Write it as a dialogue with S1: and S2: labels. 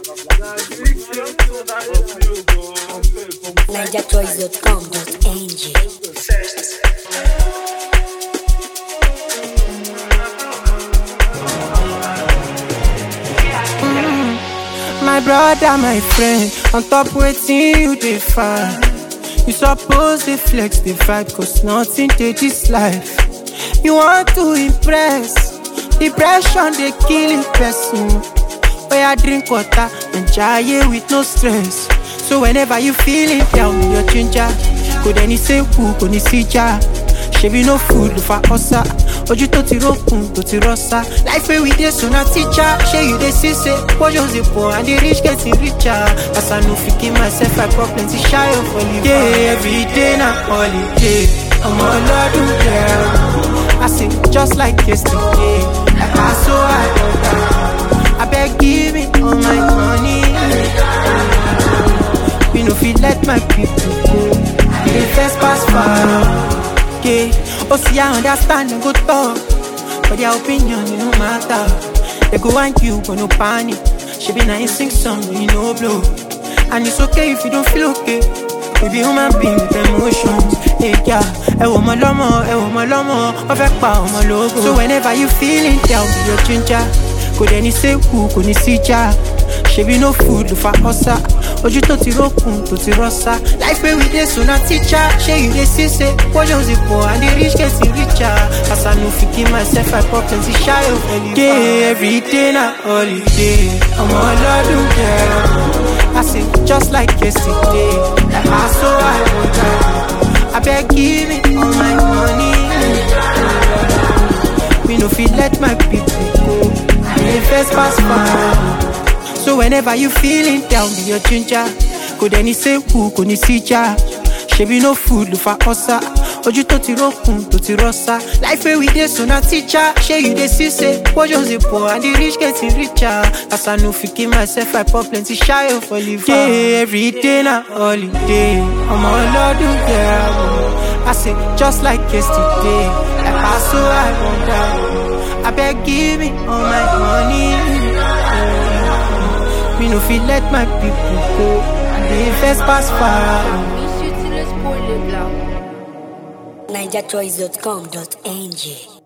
S1: NigerChoice.com.ng
S2: My brother, my friend, on top waiting you dey find. You suppose dey flex the vibe, cause nothing dey this life. You want to impress, depression dey kill a person. Where I drink water and jaye with no stress. So whenever you feeling down, your ginger, kò dẹ́ni sẹ́kù kò ní síjà. Ṣebí no food for ọ̀sà, ojú tó ti rókun tó ti rọ́ṣà. Life wey we dey so na teacher, ṣé you dey see say portions dey poor and the rich getting richer. As I no fit kill myself, I pour plenty shayo for liver. Yeah, every day na holiday, ọmọ ọlọ́dún girl. I say just like yesterday, like I so I wonder. Abeg give me all my money. We no fit let my people go. The first pass far. Yeah, oh see I understand and go talk, but their opinion it no matter. They go want you but no panic. She be nice sing song when you no blow, and it's okay if you don't feel okay. We be human being with emotions. Hey yeah, ẹ wò mọ lọ́mọ, ẹ wò mọ lọ́mọ, wọ́n fẹ́ pa ọmọ lógo. So whenever you feeling down, be your ginger. Kò dẹ́ni sẹ́kù, kò ní síjà. Ṣebí no food ló fa ọ̀sà. Ojú tó ti rókun tó ti rọ́ṣà. Life wey we dey so na teacher. Ṣé you dey see say portions dey poor and the rich getting richer? As I no fit kill myself, I pour plenty shayo for liver. Yeah, every day na holiday. Ọmọ ọlọ́dún girl. I say just like yesterday. Like I so I wonder. Abeg give me all my money. We no fit let my people go. The first pass far. So whenever you feeling down, be your ginger. Kò dẹ́ni sẹ́kù kò ní síjà. Ṣebí no food ló fa ọ̀sà. Ojú tó ti rókun tó ti rọ́ṣà. Life wey we dey so na teacher. Ṣé you dey see say portions dey poor and the rich getting richer? As I no fit kill myself, I pour plenty shayo for liver. Yeah, every day na holiday. Ọmọ ọlọ́dún girl. I say just like yesterday. Like I so I wonder. Abeg give me all my money. We no fit let my people go. The first pass far.
S1: NigerChoice.com.ng